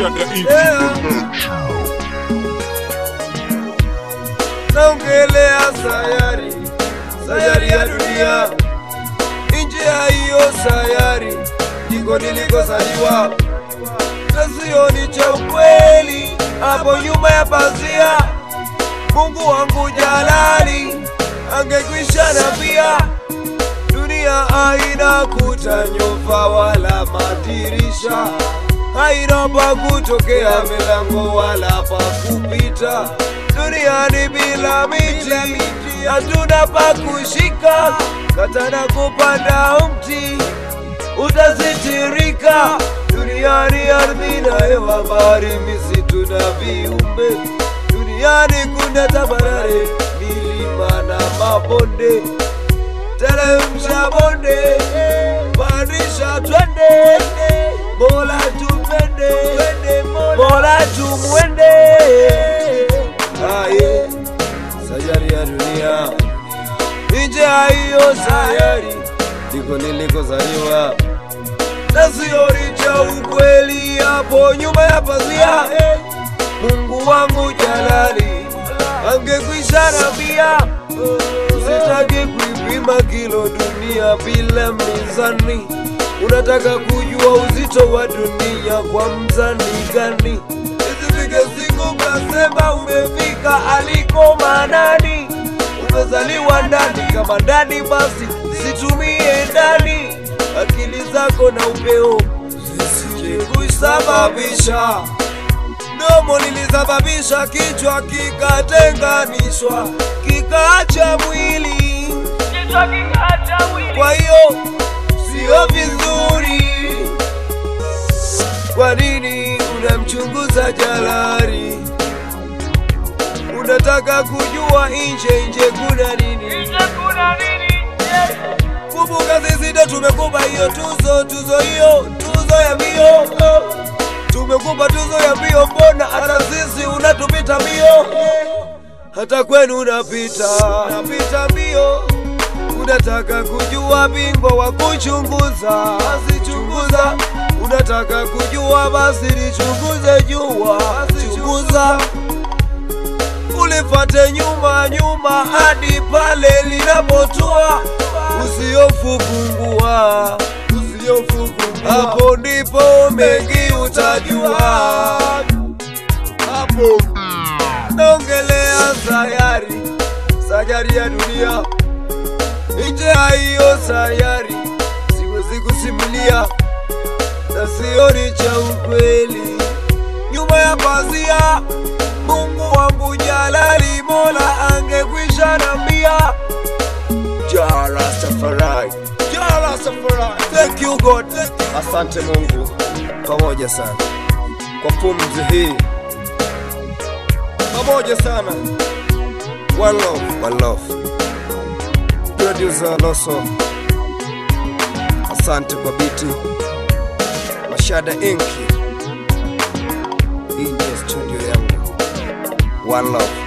Mashada Inc. Yeah. naongelea sayari, sayari ya dunia, nje ya hiyo sayari ndiko nilikozaliwa, na sioni cha ukweli hapo nyuma ya pazia. Mungu wangu jalali angekwisha nambia, dunia haina kuta, nyumba wala madirisha, haina pa kutokea, milango wala pa kupita. Duniani bila miti, hatuna pa kushika, katana kupanda mti utasitirika. Duniani ardhi na hewa, bahari, misitu na viumbe. Duniani kuna tambarare, milima na mabonde teremsha bonde, pandisha twende, Mola tupende, Mola tumwende. Aye, sayari ya dunia, nje ya hiyo sayari ndiko nilikozaliwa, na sioni cha ukweli hapo nyuma ya pazia. Mungu wangu jalali angekwisha nambia Usitaki kuipima kilo dunia bila mizani. Unataka kujua uzito wa dunia kwa mzani gani? Isifike siku ukasema umefika aliko manani. Umezaliwa ndani, kama ndani basi situmie ndani akili zako na upeo zisije kusababisha domo lilisababisha kichwa kikatenganishwa kikaacha mwili. Kwa hiyo sio vizuri. Kwa nini unamchunguza jalari? Unataka kujua nje nje kuna nini? Kumbuka sisi ndo tumekupa hiyo tuzo, tuzo hiyo, tuzo ya mbio. Tumekupa tuzo ya mbio, mbona hata sisi unatupita mbio? Hata kwenu unapita, unapita mbio. Unataka kujua bingwa wa kuchunguza, basi chunguza. Unataka kujua, basi lichunguze jua, chunguza. Ulifate nyuma nyuma hadi pale linapotua, usiofu pungua, usiofu pungua. Hapo ndipo mengi utajua, hapo naongelea sayari, sayari ya dunia. Nje ya hiyo sayari siwezi kusimulia, na sioni cha ukweli nyuma ya pazia. Mungu wangu jalali, Mola angekwisha nambia Ja Rastafari, Ja Rastafari. Thank you God, asante Mungu, pamoja sana kwa pumzi hii, pamoja sana. One love, one love. Producer Loso, asante kwa biti. Mashada Inki, hii ndiyo studio yangu. One love.